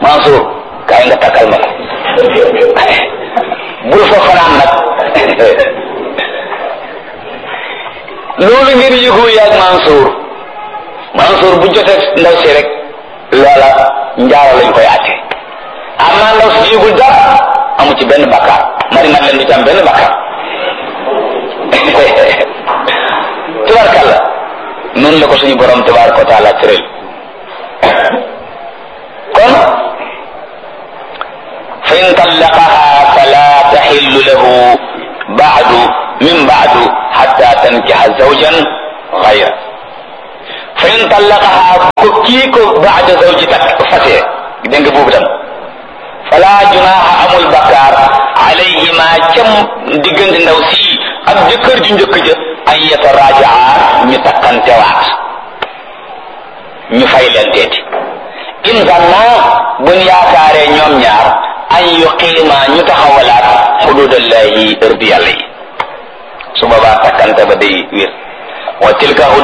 Mansour kaay nga takkal ma ko bul fa fanaan nag loolu ngeen yëgoo yaag Mansour Mansour bu jotee ndaw si rek loola njaaro lañ koy àtte am naa ndaw si yëgul dara amu ci benn bakkaar mari man leen du ci am benn bakkaar tubarkalla noonu la ko suñu borom tabaraka wa taala tëral kon fa in tallaqaha fala taxillu lahu baadu min baadu xatta tankixa zawjan xayra fa in tallaqaha ko kii ko baada zawji tak fase dégg nga boobu tam fala junaha amul bakkaar alayhima cam diggante ndaw si ak jëkkër ju njëkk ja an yatarajaa ñu takkantewaat ñu fay leen teeti in zanna buñ yaakaaree ñoom ñaar an yuqiima ñu taxawalaat xududallahi ërdi yàlla yi su boobaa takkante ba day wér wa tilka